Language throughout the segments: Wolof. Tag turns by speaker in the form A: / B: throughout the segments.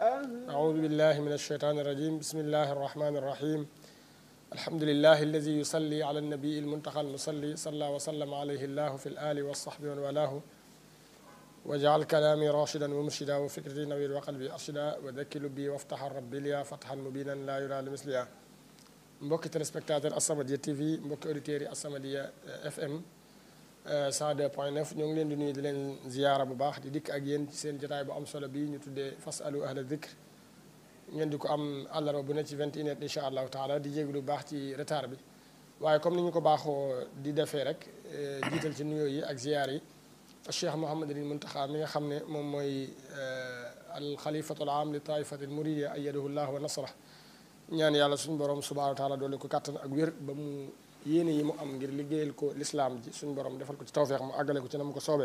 A: أعوذ بالله من الشيطان الرجيم بسم الله الرحمن الرحيم الحمد لله الذي يصلي على النبي المنتقى المصلي صلى وسلم عليه الله في الآل والصحب ومن والاه وجعل كلامي راشدا ومرشدا وفكرتي نوير وقلبي أرشدا وذكي لبي وافتح ربي لي فتحا مبينا لا يرى لمثلها mbokki téléspectateur As-Samadiyya TV mbokki auditeurs yi As-Samadiyya FM 102.9 ñoo ngi leen di nuyu di leen ziyaara bu baax di dikk ak yéen ci seen jotaay bu am solo bi ñu tuddee fasalu ahla dikr ngeen di ko am àllarba bu ne ci 21 heures incha allahu taala di jéglu bu baax ci retard bi waaye comme ni ñu ko baaxoo di defee rek jiital ci nuyoo yi ak ziyaar yi Cheikh Mouhamadul Muntaxa mi nga xam ne moom mooy al xalifatul aam li taifati al muridiya ayyadahu llah wa nasra ñaan yàlla suñu borom subhanahu wa taala doole ko kàttan ak wér ba mu yéene yi mu am ngir liggéeyal ko lislaam ji suñu borom defal ko ci tawféex mu àggale ko ci na mu ko soobee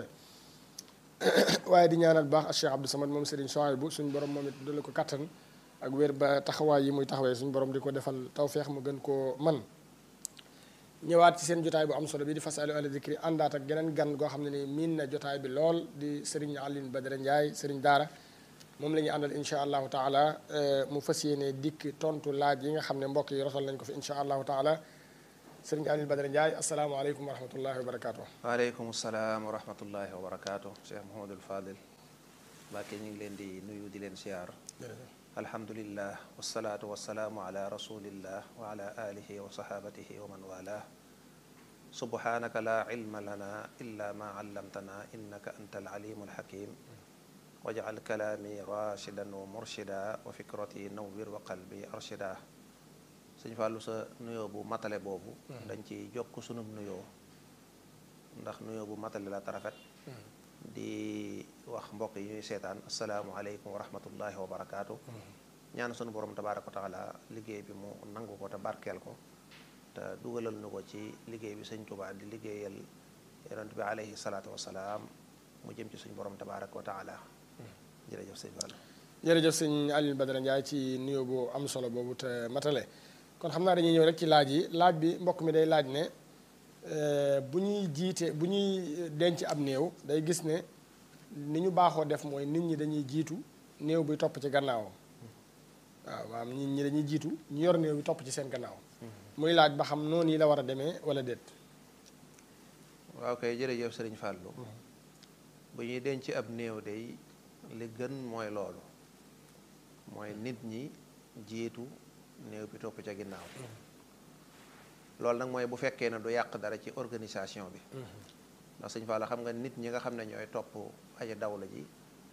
A: waaye di ñaanal baax ak Cheikh Abdou Samad moom Serigne Souhaïbou suñu borom moom it doole ko kàttan ak wér ba taxawaay yi muy taxawee suñu borom di ko defal tawféex mu gën koo man ñëwaat ci seen jotaay bu am solo bi di fasalu ahla dikri àndaat ak geneen gan goo xam ne ni miin na jotaay bi lool di Serigne Aline Badara Ndiaye Serigne Daara moom la ñuy àndal incha allahu taala mu fas yéene dikk tontu laaj yi nga xam ne mbokk yi rosal nañ ko fi incha allahu taala Serigne Aline Badara Ndiaye asalaamaaleykum wa rahmatullahi wa barakaatu.
B: waaleykum salaam wa rahmatullahi wa barakaatu Cheikh Mouhamadul Fadil Mbàkke ñu ngi leen di nuyu di leen siyaar alhamdulillah wasalaatu wasalaamu ala rasulillah wa ala alihi wa sahabatihi wa man walah subhanaka la ilma lana illa ma allamtana innaka anta alalimu alhakim wajal kalaami rashidan wa murshida wa fikrati nawwir wa qalbi arshida sëñ Fàllu sa nuyoo bu matale boobu dañ ci jokk sunub nuyoo ndax nuyoo bu matale la tarafet di wax mbokk yi ñuy seetaan asalaamualeykum wa rahmatullahi wa barakaatu ñaan sunu borom tabaaraka wa taala liggéey bi mu nangu ko te barkeel ko te dugalal nu ko ci liggéey bi sëñ Tuubaa di liggéeyal yonent bi alayhi salaatu wasalaam mu jëm ci suñu borom tabaaraka wa taala jërëjëf sëñ Fall
A: jërëjëf sëñ Aline Badara Ndiaye ci nuyoo bu am solo boobu te matale kon xam naa dañuy ñëw rek ci laaj yi laaj bi mbokk mi day laaj ne bu ñuy jiite bu ñuy denc ab néew day gis ne ni ñu baaxoo def mooy nit ñi dañuy jiitu néew bi topp ci gannaawam waaw maanaam nit ñi dañuy jiitu ñu yor néew bi topp ci seen gannaaw muy laaj ba xam noonu yi la war a demee wala déet
B: waaw kay jërëjëf sëriñ Fàllu bu ñuy denc ab néew day li gën mooy loolu mooy nit ñi jiitu néew bi topp ca ginnaaw loolu nag mooy bu fekkee ne du yàq dara ci organisation bi ndax sëñ Fall xam nga nit ñi nga xam ne ñooy topp aji dawla ji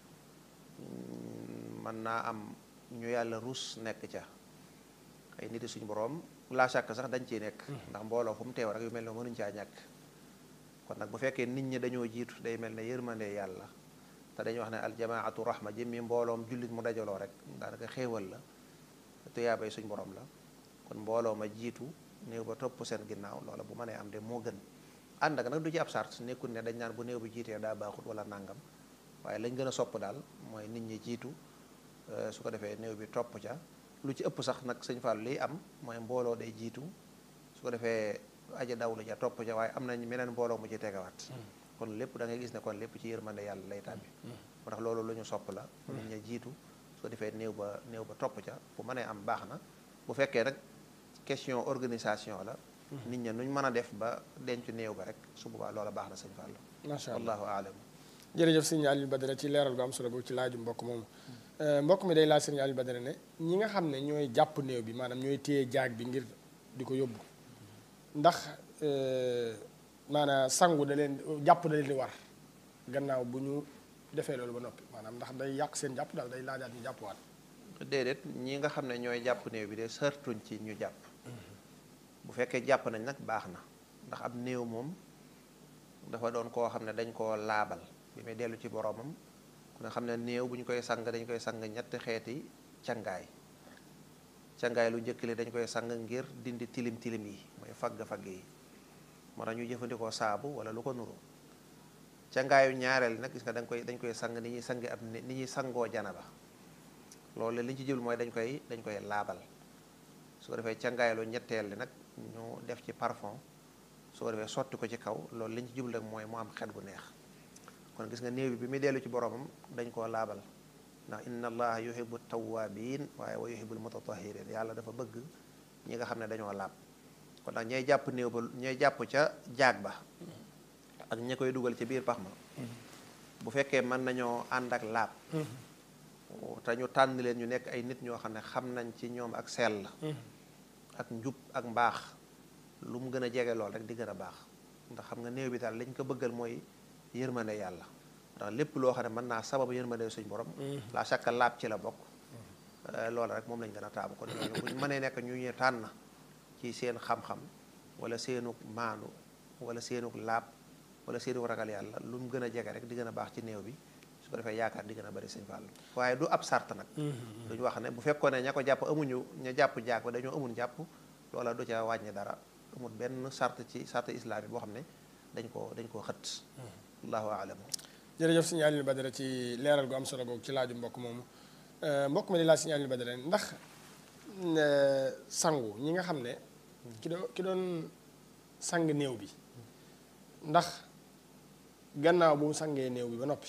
B: mën naa am ñu yàlla rus nekk ca ay nit suñu borom laa sàkk sax dañ ciy nekk ndax mbooloo fu mu teew rek yu mel ne mënuñ caa ñàkk kon nag bu fekkee nit ñi dañoo jiitu day mel ne yërmande yàlla te dañuy wax ne aljamaatu rahma jëmmi mbooloom jullit mu dajaloo rek daanaka xéewal la tuyaabay suñ borom la kon mbooloo ma jiitu néew ba topp seen ginnaaw loola bu mënee am de moo gën ànd ak nag du ci ab sart nekkul ne dañ naan bu néew bi jiitee daa baaxut wala nàngam waaye lañ gën a sopp daal mooy nit ñi jiitu su ko defee néew bi topp ca lu ci ëpp sax nag sëñ Fall liy am mooy mbooloo day jiitu su ko defee aja dawlu ja topp ca waaye am nañ meneen mbooloo mu ci tegawaat kon lépp da ngay gis ne kon lépp ci yërmande yàlla lay tàbbi moo tax loolu lu ñu sopp la nit ñi jiitu su ko defee néew ba néew ba topp ca bu mënee am baax na bu fekkee nag question organisation la nit ña nuñ mën a def ba denc néew ba rek su boobaa loola baax na sëñ Fallou
A: macha allah
B: wallahu aalam
A: jërëjëf sëñ Aline Badara ci leeral gu am solo boobu ci laaju mbokk moomu mbokk mi day laaj sëñ Aline Badara ne ñi nga xam ne ñooy jàpp néew bi maanaam ñooy téye jaag bi ngir di ko yóbbu ndax maanaam sangu da leen jàpp da leen di war gannaaw bu ñu defee loolu ba noppi maanaam ndax day yàq seen jàpp daal day laajaat ñu jàppwaat
B: déedéet ñi nga xam ne ñooy jàpp néew bi de sartuñ ci ñu jàpp bu fekkee jàpp nañ nag baax na ndax ab néew moom dafa doon koo xam ne dañ koo laabal bi muy dellu ci boroomam ku ne xam ne néew bu ñu koy sang dañ koy sang ñetti xeeti cangaay cangaay lu njëkk li dañ koy sang ngir dindi tilim tilim yi mooy fagg-fagg yi moo tax ñu jëfandikoo saabu wala lu ko nuru cangaayu ñaareel nag gis nga dañ koy dañ koy sang ni ñuy sangi ab ni ñuy sangoo janaba loolu li ñu ci jublu mooy dañ koy dañ koy laabal su ko defee cangaay lu ñetteel li nag ñu def ci parfum su ko defee sotti ko ci kaw loolu li ñu ci jublu rek mooy mu am xet gu neex kon gis nga néew bi bi muy dellu ci boromam dañ koo laabal ndax inna allaha yuhibbu tawabin waaye wa yuhibbul mutatahirin yàlla dafa bëgg ñi nga xam ne dañoo laab kon nag ñay jàpp néew ba ñay jàpp ca jaag ba ak ña koy dugal ci biir pax ma bu fekkee mën nañoo ànd ak laab te ñu tànn leen ñu nekk ay nit ñoo xam ne xam nañ ci ñoom ak sell ak njub ak mbaax lu mu gën a jege lool rek di gën a baax ndax xam nga néew bi daal liñ ko bëggal mooy yërmande yàlla ndax lépp loo xam ne mën naa sabab yërmande suñ borom la chaque laab ci la bokk loolu rek moom lañ gën a taamu kon ñooñu bu ñu mënee nekk ñu ñu tànn ci seen xam-xam wala seenuk maanu wala seenuk laab wala seenuk ragal yàlla lu mu gën a jege rek di gën a baax ci néew bi su ko defee yaakaar di gën a bari sëñ Fallu waaye du ab sart nag duñu wax ne bu fekkoon ne ña ko jàpp amuñu ña jàpp jaag ba dañoo amul jàpp loola du ca wàññi dara amul benn sart ci sart islam yi boo xam ne dañ koo dañ koo xët allahu alam
A: jërëjëf sëñ Aliou Badara ci leeral gu am solo googu ci laaju mbokk moomu mbokk ma di laaj sëñ Aliou Badara ndax sangu ñi nga xam ne ki doon ki doon sang néew bi ndax gannaaw bu mu sangee néew bi ba noppi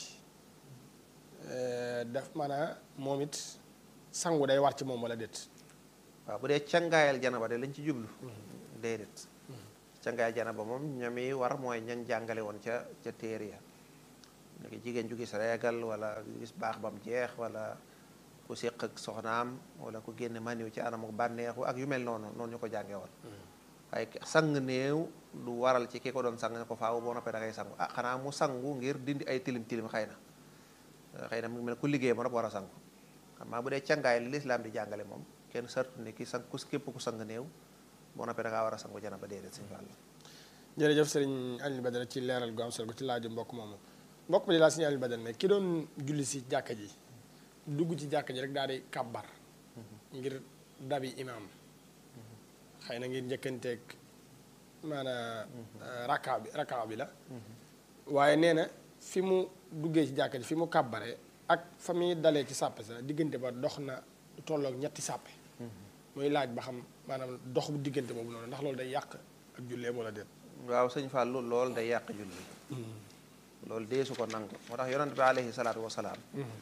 A: daf maanaam moom it sangu day war ci moom wala déet
B: waaw bu dee cangaayal janaba de lañ ci jublu déedéet cangaayal janaba moom ñami war mooy ñan jàngale woon ca ca téere ya léegi jigéen ju gis reegal wala gis baax bam jeex wala ku séq ak soxnaam wala ku génne maniw ci anam ak bànneexu ak yu mel noonu noonu ñu ko jàngee woon waaye sang néew du waral ci ki ko doon sang ne ko faaw boo noppee da ngay sangu ah xanaa mu sangu ngir dindi ay tilim tilim xëy na xëy na mu ngi mel ku liggéey ba nopp war a sangu xam maa bu dee cangaay li lislaam di jàngale moom kenn sartu ne ki sang ku képp ku sang néew boo noppee da ngaa war a sangu jana ba déedéet sëñ Fall
A: jërëjëf sëriñ Aliou Badara ci leeral gu am solo ci laaju mbokk moomu mbokk mi di laa sëriñ Aliou Badara ne ki doon julli si jàkka ji dugg ci jàkka ji rek daal di kàbbar ngir dabi imaam xëy na ngir njëkkanteeg maanaam rakkaa bi rakkaa bi la waaye nee na fi mu duggee ci jàkka ji fi mu kàbbaree ak fa muy dalee ci sàppe sa diggante ba dox na tolloog ñetti sàppe muy laaj ba xam maanaam dox bu diggante boobu noonu ndax loolu day yàq ak julleem wala déet
B: waaw sëñ Fallou loolu day yàq julli loolu deesu ko nangu moo tax yonent bi alayhi salaatu wasalaam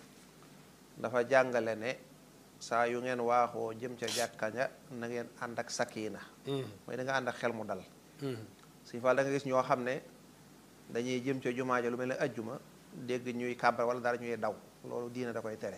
B: dafa jàngale ne saa yu ngeen waaxoo jëm ca jàkka ja na ngeen ànd ak sakina mooy da nga ànd ak xel mu dal sëñ Fall da nga gis ñoo xam ne dañuy jëm ca jumaa ja lu mel ne ajjuma dégg ñuy kàbbar wala dara ñuy daw loolu diina da koy tere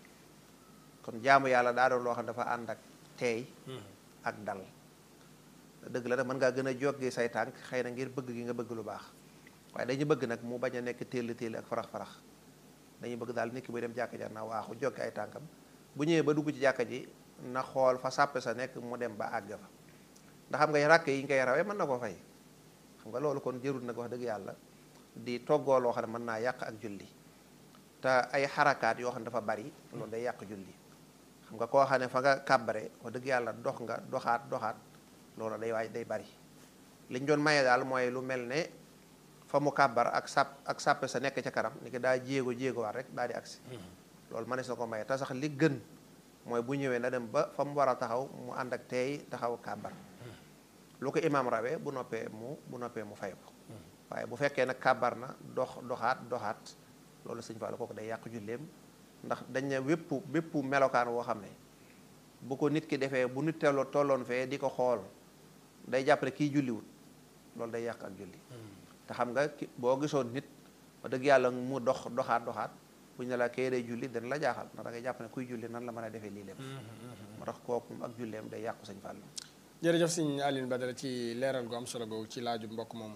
B: kon jaamu yàlla daa doon loo xam ne dafa ànd ak teey ak dal dëgg la nag mën ngaa gën a jógee say tànk xëy na ngir bëgg gi nga bëgg lu baax waaye dañu bëgg nag mu bañ a nekk téel téel ak farax-farax dañuy bëgg daal nit ki buy dem jàkka ja na waaxu jóge ay tànkam bu ñëwee ba dugg ci jàkka ji na xool fa sàppe sa nekk mu dem ba àgg fa ndax xam nga ràkk yi ngay rawee mën na ko fay xam nga loolu kon jërul nag wax dëgg yàlla di toggoo loo xam ne mën naa yàq ak julli te ay xarakaat yoo xam ne dafa bari loolu day yàq julli xam nga koo xam ne fa nga kàbbare wax dëgg yàlla dox nga doxaat doxaat loolu day waaj day bari liñ doon maye daal mooy lu mel ne fa mu kàbbar ak sàpp ak sàppe sa nekk ca kanam ni ki daa jéego jéego waat rek daal di agsi loolu mënees na ko maye te sax li gën mooy bu ñëwee na dem ba fa mu war a taxaw mu ànd ak teey taxaw kàbbar lu ko imaam rawee bu noppee mu bu noppee mu fay ko waaye bu fekkee nag kàbbar na dox doxaat doxaat loolu sëñ Fallu kooku day yàq julleem ndax dañ ne wépp bépp melokaan woo xam ne bu ko nit ki defee bu nit teeloo tolloon fee di ko xool day jàpp ne kii julliwut loolu day yàq ak julli te xam nga boo gisoon nit ba dëgg yàlla mu dox doxaat doxaat bu ñu ne la kee day julli dana la jaaxal ndax da ngay jàpp ne kuy julli nan la mën a defee lii lépp moo tax kooku ak julleem day yàqu sëñ Fallu
A: jërëjëf sëñ Aliou Badara ci leeral gu am solo googu ci laaju mbokk moomu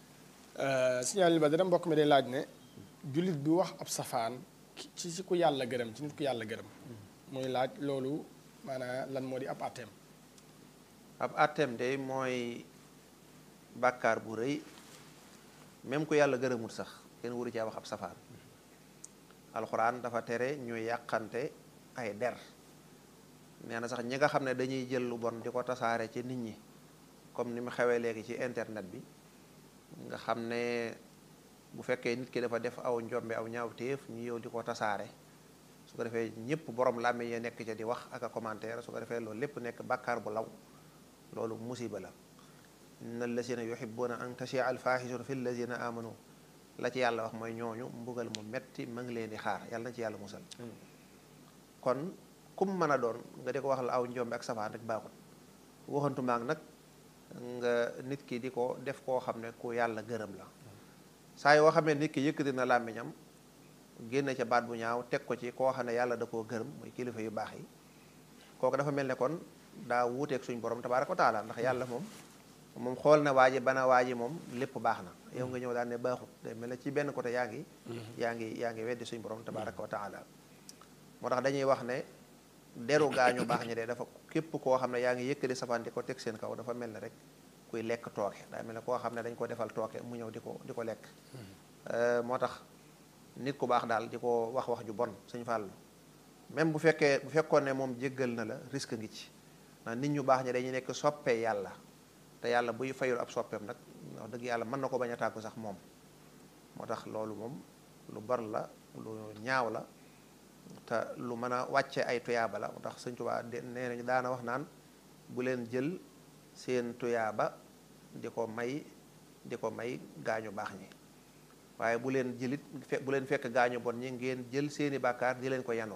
A: sëñ Aliou Badara mbokk mi day laaj ne jullit bi wax ab safaan ci ci ku yàlla gërëm ci nit ku yàlla gërëm muy laaj loolu maanaam lan moo di ab atteem
B: ab atteem de mooy bàkkaar bu rëy même ku yàlla gërëmul sax kenn waru caa wax ab safaan alxuraan dafa tere ñuy yàqante ay der nee na sax ñi nga xam ne dañuy jël lu bon di ko tasaare ci nit ñi comme ni mu xewee léegi ci internet bi nga xam ne bu fekkee nit ki dafa def aw njombe aw ñaawteef ñu yow di ko tasaare su ko defee ñëpp borom làmmiñ ya nekk ca di wax ak a commentaire su ko defee loolu lépp nekk bàkkaar bu law loolu musiba la inna allazina yuhibbuna an tashia alfahisatu fi allazina amanu la ci yàlla wax mooy ñooñu mbugal mu metti ma ngi leen di xaar yàlla na ci yàlla musal kon kum mën a doon nga di ko wax la aw njombe ak safaan rek baaxut waxantu maag nag nga nit ki di ko def koo xam ne ku yàlla gërëm la saa yoo xamee nit ki yëkkati na làmmiñam génn ca baat bu ñaaw teg ko ci koo xam ne yàlla da koo gërëm muy kilifa yu baax yi kooku dafa mel ne kon daa wuuteeg suñ borom tabaaraka wa taala ndax yàlla moom moom xool na waa ji bana waa ji moom lépp baax na yow nga ñëw daal ne baaxut day mel ne ci benn côté yaa ngi yaa ngi yaa ngi weddi suñ borom tabaaraka wa taala moo tax dañuy wax ne deru gaañu baax ñi de dafa képp koo xam ne yaa ngi yëkkati safaan di ko teg seen kaw dafa mel ne rek kuy lekk tooke daa mel ne koo xam ne dañ ko defal tooke mu ñëw di ko di ko lekk moo tax nit ku baax daal di ko wax wax ju bon suñ fàllu même bu fekkee bu fekkoon ne moom jéggal na la risque ngi ci ndax nit ñu baax ñi dañuy nekk soppee yàlla te yàlla buy fayul ab soppeem nag wax dëgg yàlla mën na ko bañ a tàggu sax moom moo tax loolu moom lu bar la lu ñaaw la te lu mën a wàcce ay tuyaaba la moo tax sëñ Tuubaa nee nañu daana wax naan bu leen jël seen tuyaaba di ko may di ko may gaañu baax ñi waaye bu leen jëlit bu leen fekk gaañu bon ñi ngeen jël seeni bàkkaar di leen ko yanul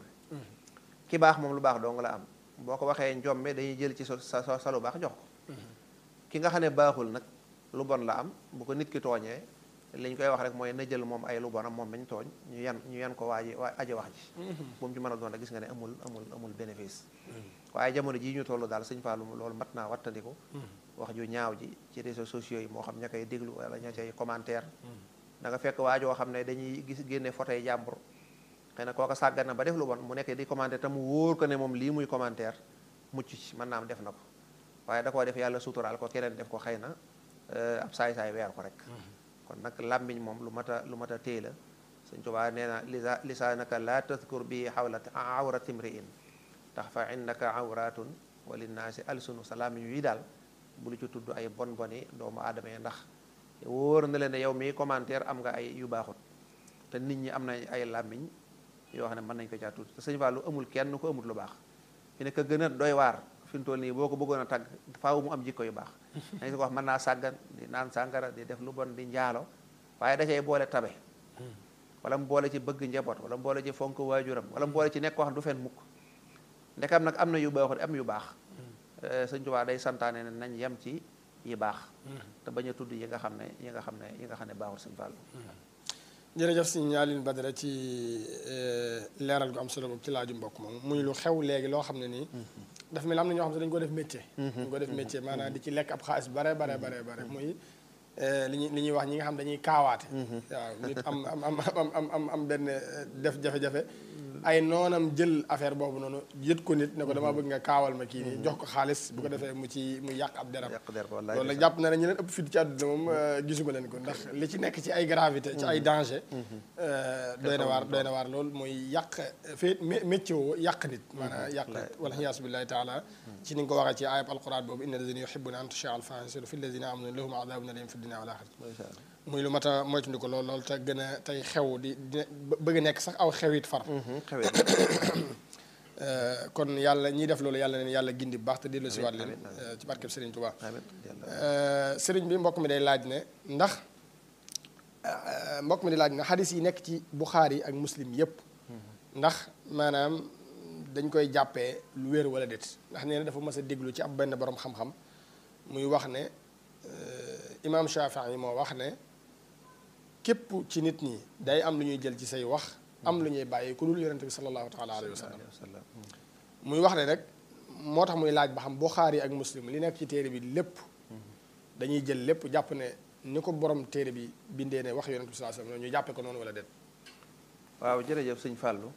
B: ki baax moom lu baax dong la am boo ko waxee njombe dañuy jël ci sa sa sa lu baax jox ko ki nga xam ne baaxul nag lu bon la am bu ko nit ki tooñee li ñu koy wax rek mooy na jël moom ay lu bonam moom mañ tooñ ñu yan ñu yan ko waa ji waa aji wax ji bu mu ci mën a doon rek gis nga ne amul amul amul bénéfice waaye jamono jii ñu toll daal sëñ Fallou loolu mat naa wattandiku wax ju ñaaw ji ci réseaux sociaux yi moo xam ña koy déglu wala ña cay commentaire da nga fekk waa joo xam ne dañuy gis génne photo yi jàmbur xëy na kooka sàggan na ba def lu bon mu nekk di commentaire te mu wóor ko ne moom lii muy commentaire mucc ci mën naa am def na ko waaye da koo def yàlla suturaal ko keneen def ko xëy na ab saay-saay weer ko rek kon nag làmmiñ moom lu mat a lu mat a téye la Sëñ Tuubaa nee na lisa lisaanaka laa tadkur bi xawla awrati mriin tax fa innaka awratun wa linnaasi alsunu sa làmmiñ wi daal bu lu ci tudd ay bon boni doomu aadama yi ndax wóor na leen ne yow mii commentaire am nga ay yu baaxut te nit ñi am nañ ay làmmiñ yoo xam ne mën nañ ko caa tudd te Sëñ Fallu amul kenn ko amul lu baax fi ne ka gën a doy waar fi mu toll nii boo ko bëggoon a tagg faaw mu am jikko yu baax dañ si ko wax mën naa sàggan di naan sàngara di def lu bon di njaalo waaye da cay boole tabe wala mu boole ci bëgg njaboot wala mu boole ci fonk waajuram wala mu boole ci nekk wax du fen mukk ndekam nag am na yu baaxut am yu baax Sëñ Tuubaa day santaane ne nañ yem ci yi baax te bañ a tudd yi nga xam ne yi nga xam ne yi nga xam ne baaxul Sëñ Fallu
A: jërëjëf si ñaalin Badara ci leeral gu am solo boobu ci laaju mbokk moom muy lu xew léegi loo xam ne nii dafa mel am na ñoo xam ne dañu ko def métier dañu ko def métier maanaam di ci lekk ab xaalis bare bare bare bare muy li ñuy li ñuy wax ñi nga xam dañuy kaawaate waaw nit am am am am am am benn def jafe-jafe ay noonam jël affaire boobu noonu yët ko nit ne ko dama bëgg nga kaawal ma kii nii jox ko xaalis bu ko defee mu ci mu yàq ab deram loolu nag jàpp na ne ñu leen ëpp fit ci àdduna moom gisuma leen ko ndax li ci nekk ci ay gravité ci ay danger doy na waar doy na waar loolu mooy yàq fee métier woo yàq nit maanaam yàq nit wala xiyaasu billahi taala ci ni nga ko waxee ci ayab alquran boobu inna alladina yuhibbuna an tushia alfahisatu fi alladina amanu lahum adabun alim fi dunia wal axira muy lu mat a moytundi ko lool lool te gën a tey xew di di bëgg a nekk sax aw xewit far kon yàlla ñiy def loolu yàlla leen yàlla gindi bu baax te dellu si waat leen ci barkeb Serigne Touba Serigne bi mbokk mi day laaj ne ndax mbokk mi day laaj ne xadis yi nekk ci Buxaari ak Muslim yépp ndax maanaam dañ koy jàppee lu wér wala déet ndax nee na dafa mës a déglu ci ab benn borom xam-xam muy wax ne imaam Shafii yi moo wax ne képp ci nit ñi day am lu ñuy jël ci say wax am lu ñuy bàyyi ku dul yonente bi sallallahu taala alayhi wa sallam muy wax ne rek moo tax muy laaj ba xam Buxaari ak Muslim li nekk ci téere bi lépp dañuy jël lépp jàpp ne ni ko borom téere bi bindee ne wax yonente bi sallallahu alayhi wa sallam ñu jàppee ko noonu wala déet
B: waaw jërëjëf sëñ Fàllu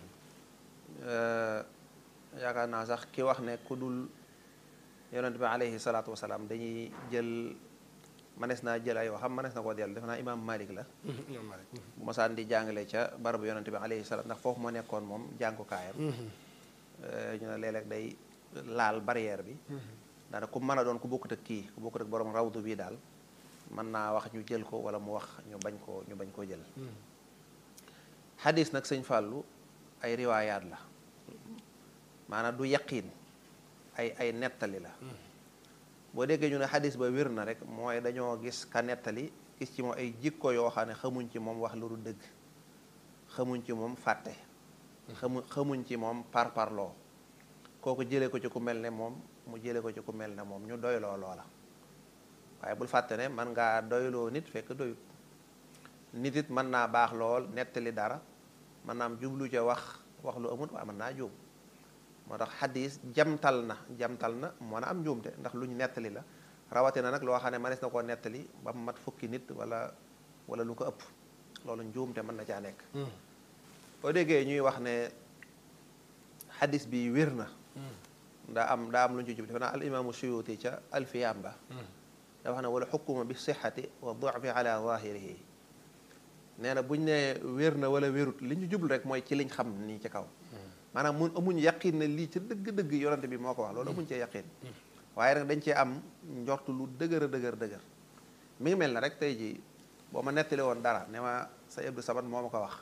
B: yaakaar naa sax ki wax ne ku dul yonent bi alayhi salaatu wasalaam dañuy jël manees naa jël ay waxam manees na koo dellu def naa imaam Malik la bu masaan di jàngale ca barabu yonent bi alayhi salaam ndax foofu moo nekkoon moom jàngukaayam ñu ne léeg-léeg day laal barrière bi daana ku mën a doon ku bokkut ak kii ku bokkut ak borom rawdu bii daal mën naa wax ñu jël ko wala mu wax ñu bañ koo ñu bañ koo jël xadis nag sëñ Fàllu ay riwaayaat la maanaam du yaqiin ay ay nettali la boo déggee ñu ne xadis ba wér na rek mooy dañoo gis ka nettali gis ci moom ay jikko yoo xam ne xamuñ ci moom wax lu du dëgg xamuñ ci moom fàtte xamu xamuñ ci moom par parloo kooku jëlee ko ci ku mel ne moom mu jëlee ko ci ku mel ne moom ñu doyloo loola waaye bul fàtte ne man ngaa doyloo nit fekk doyut nit it mën naa baax lool nettali dara mën naa am jublu ca wax wax lu amut waaye mën naa juum moo tax xadis jamtal na jamtal na mën a am njuumte ndax lu ñu nettali la rawatina nag loo xam ne mënees na koo nettali ba mu mat fukki nit wala wala lu ko ëpp loolu njuumte mën na caa nekk boo déggee ñuy wax ne xadis bi wér na daa am daa am lu ñu ci jub defe naa al imaamu suyuti ca alfiyam ba da wax ne wala xukkuma bi sixati wa dufi ala zahirihi nee na buñ ne wér na wala wérut li ñu jublu rek mooy ci liñ xam nii ci kaw maanaam mun amuñ yaqin ne lii ca dëgg-dëgg yonante bi moo ko wax loolu amuñ cee yaqin waaye nag dañ cee am njort lu dëgër a dëgër dëgër mi ngi mel na rek tey jii boo ma nettali woon dara ne ma sa Abdou Samad moo ma ko wax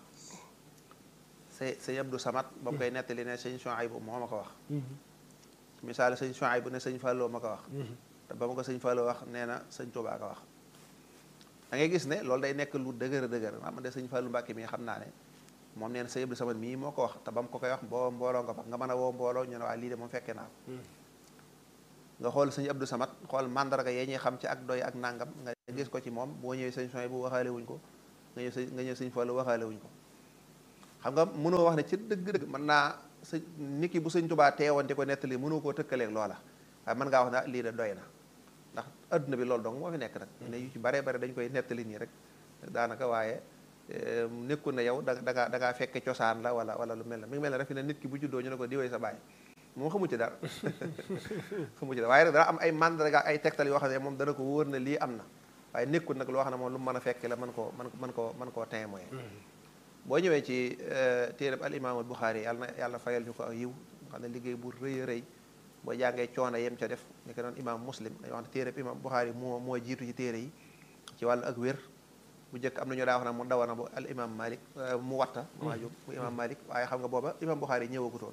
B: sa sa Abdou Samad ba mu koy nettali ne sëñ Chouaïbou moo ma ko wax misaal sëñ Chouaïbou ne sëñ Fallou ma ko wax te ba ma ko sëñ Fallou wax nee na sëñ Touba ko wax da ngay gis ne loolu day nekk lu dëgër a dëgër ah man de sëñ Fallou Mbacke mi xam naa ne moom nee na sa Abdou Samad mii moo ko wax te ba mu ko koy wax boo mbooloo nga fa nga mën a woo mbooloo ñu ne waa lii de moom fekkee naa ko nga xool sëñ Abdou Samad xool mandarga yee ñuy xam ci ak doy ak nangam nga gis ko ci moom boo ñëwee sëñ Soy bu waxaale wuñ ko nga ñëw sëñ nga ñëw sëñ Fallou waxaale wuñ ko xam nga mënoo wax ne ci dëgg-dëgg mën naa sëñ nit ki bu sëñ Tubaa teewoon di ko nettali mënoo koo tëkkaleeg loola waaye mën ngaa wax ne lii de doy na ndax adduna bi loolu dong moo fi nekk nag ne yu ci bare bare dañ koy nettali nii rek daanaka waaye nekkul ne yow da dangaa da ngaa fekke cosaan la wala wala lu mel ne mi ngi mel ne rek fi ne nit ki bu juddoo ñu ne ko diwee sa baay moom xamu ci dara xamu ci dara waaye rek dana am ay mandarga ay tegtal yoo xam ne moom dana ko wóor ne lii am na waaye nekkul nag loo xam ne moom lu mu mën a fekke la mën koo mën mën koo mën koo témoin boo ñëwee ci téereb al imaamul Buxaari yàlla na yàlla fayal ñu ko ak yiw xam ne liggéey bu rëy a rëy boo jàngee coono yem ca def ni ko doon imaam muslim dañoo wax ne téereb imaam Buxaari moo moo jiitu ci téere yi ci wàllu ak wér bu njëkk am na ñu daa wax ne mu dawana bu al imam malik mu watta maa jóg bu imam malik waaye xam nga booba imam Buxaari ñëwagutoon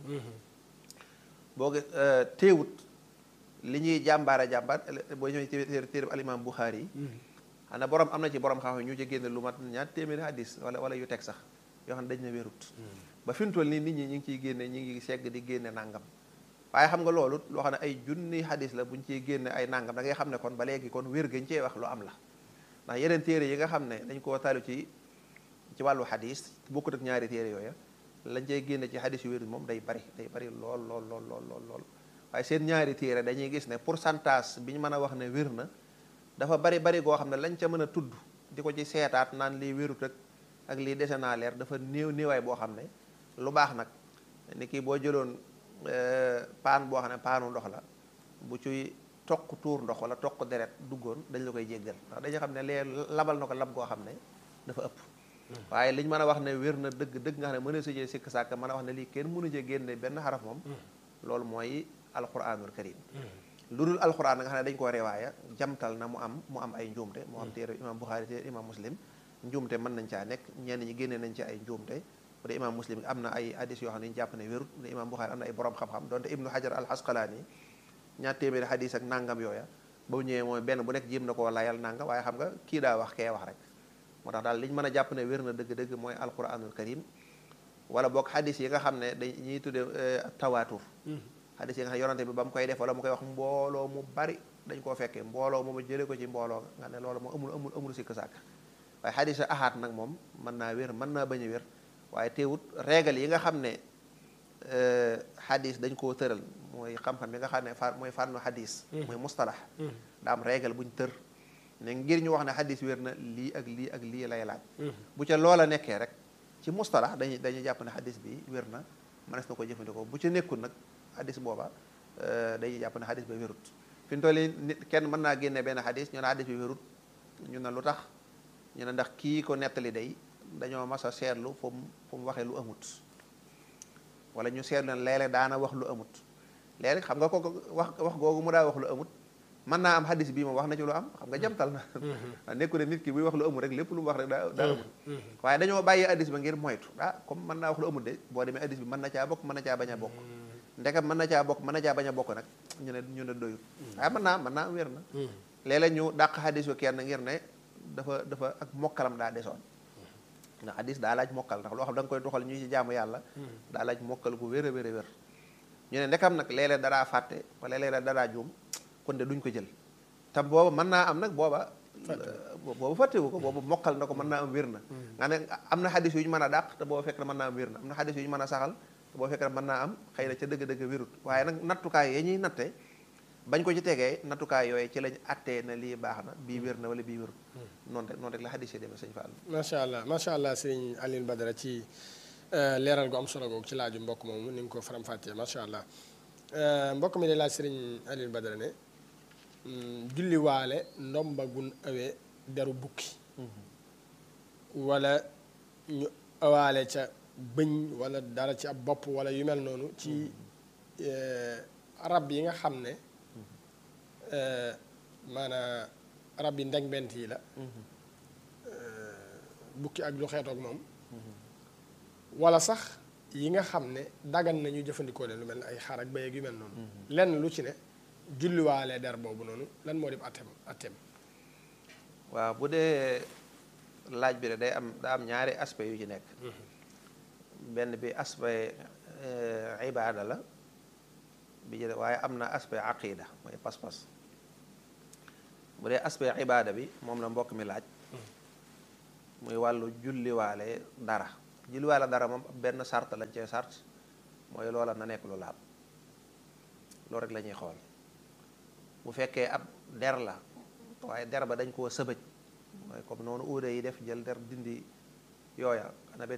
B: boo gis teewut li ñuy jàmbaara jàmbaar boo ñëwee téere téere al imam Buxaari yi xam ne borom am na ci borom xam ñu ci génne lu mat ñaar téeméeri hadis wala wala yu teg sax yoo xam ne dañ ne wérut ba fi mu toll nii nit ñi ñu ngi ciy génne ñu ngi segg di génne nangam waaye xam nga loolu loo xam ne ay junni hadis la buñ ciy génne ay nangam da ngay xam ne kon ba léegi kon wér gañ cee wax lu am la ndax yeneen téere yi nga xam ne dañ koo taalu ci ci wàllu hadis bokkut ak ñaari téere yooya lañ cey génne ci hadis yu wér moom day bari day bari lool lool lool lool lool lool waaye seen ñaari téere dañuy gis ne pourcentage bi ñu mën a wax ne wér na dafa bari bari goo xam ne lañ ca mën a tudd di ko ci seetaat naan lii wérut ak ak lii dese naa leer dafa néew néewaay boo xam ne lu baax nag ni kii boo jëloon paan boo xam ne paanu ndox la bu ciy toq tuur ndox wala toq deret duggoon dañ la koy jéggal ndax dañu xam ne lee labal na ko lab goo xam ne dafa ëpp waaye liñ mën a wax ne wér na dëgg dëgg nga xam ne mën a sujee sikk sàkk mën a wax ne lii kenn mënu cee génne benn xaraf moom loolu mooy alquranul karim lu dul alquran nga xam ne dañ koo rewaaya jamtal na mu am mu am ay njuumte mu am téere imam Buxaari téere imam muslim njuumte mën nañ caa nekk ñenn ñi génne nañ ci ay njuumte bu dee imam muslim am na ay hadis yoo xam ne ñu jàpp ne wérut bu dee imam Buxaari am na ay borom xam-xam donte ibnu hajar al asqalaani ñaar téeméeri hadis ak nangam yooya ba mu ñëwee mooy benn bu nekk jéem na koo layal nangam waaye xam nga kii daa wax kee wax rek moo tax daal li ñu mën a jàpp ne wér na dëgg-dëgg mooy alquranul karim wala boog hadis yi nga xam ne dañ ñuy tudde tawaatur hadis yi nga xam ne yonante bi ba mu koy def wala mu koy wax mbooloo mu bari dañ koo fekkee mbooloo moom jëlee ko ci mbooloo nga ne loolu moom amul amul amul sikk sàkk waaye hadis a ahaat nag moom mën naa wér mën naa bañ a wér waaye teewut régal yi nga xam ne hadis dañ koo tëral mooy xam-xam bi nga xam ne fa mooy fànnu hadis mooy mustalax daa am régal buñ tër ne ngir ñu wax ne hadis wér na lii ak lii ak lii lay laaj bu ca loola nekkee rek ci mustalax dañuy dañuy jàpp ne hadis bi wér na mënees na ko jëfandikoo bu ca nekkul nag hadis booba dañuy jàpp ne hadis ba wérut fi mu toll nii nit kenn mën naa génne benn hadis ñu ne hadis bi wérut ñu ne lu tax ñu ne ndax kii ko nettali day dañoo mas a seetlu fu mu fu mu waxee lu amut wala ñu seetlu ne léeg-léeg daana wax lu amut léegi xam nga ko wax wax googu mu daa wax lu amut mën naa am hadis bii moom wax na ci lu am xam nga jamtal na nekku ne nit ki buy wax lu amut rek lépp lu mu wax rek daa daa amut waaye dañoo bàyyi hadis ba ngir moytu ah comme mën naa wax lu amut de boo demee hadis bi mën na caa bokk mën na caa bañ a bokk ndekam mën na caa bokk mën na caa bañ a bokk nag ñu ne ñu ne doyut waaye mën naa mën naa wér na léeg-léeg ñu dàq hadis yu kenn ngir ne dafa dafa ak mokkalam daa desoon ndax hadis daa laaj mokkal ndax loo xam da nga koy doxal ñu ci jaamu yàlla daa laaj mokkal gu wér a wér a wér ñu ne ndekam nag léeg-léeg dadaa fàtte wala léeg-léeg dadaa juum kon de duñ ko jël te booba mën naa am nag booba boobu fàttewu ko boobu mokkal na ko mën naa am wér na nga ne am na xadis yu ñu mën a dàq te booba fekk na mën naa am wér na am na xadis yu ñu mën a saxal te booba fekk na mën naa am xëy na ca dëgg-dëgg wérut waaye nag nattukaay yi ñuy natte bañ ko ci tegee nattukaay yooyu ci lañ attee na lii baax na bii wér na wala bii wérut noonu rek noonu rek la xadis yi demee sëñ Fall
A: macha allah macha allah sëñ Alioune Badara ci leeral gu am solo googu ci laaju mbokk moomu ni nga ko faram-fàccee macha allah mbokk mi de laaj sëriñ Alioune Badara ne julli waale ndomba gun awee deru bukki wala ñu awaale ca bëñ wala dara ci ab bopp wala yu mel noonu ci rab yi nga xam ne maanaa rab yi ndeg bent yi la bukki ak lu xeetoog moom wala sax yi nga xam ne dagan nañu jëfandikoo leen lu mel ne ay xar ak béy ak yu mel noonu lenn lu ci ne julliwaale der boobu noonu lan moo di attem attem
B: waaw bu dee laaj bi de day am daa am ñaari aspect yu ci nekk benn bi aspect ibaada la bi ci waaye am na aspect aqida mooy pas-pas bu dee aspect ibaada bi moom la mbokk mi laaj muy wàllu julliwaale dara julliwaale dara moom benn sart lañ cee sart mooy loola na nekk lu laab loolu rek la ñuy xool bu fekkee ab der la waaye der ba dañ koo sëbëj mooy comme noonu uude yi def jël der dindi yooya xanaa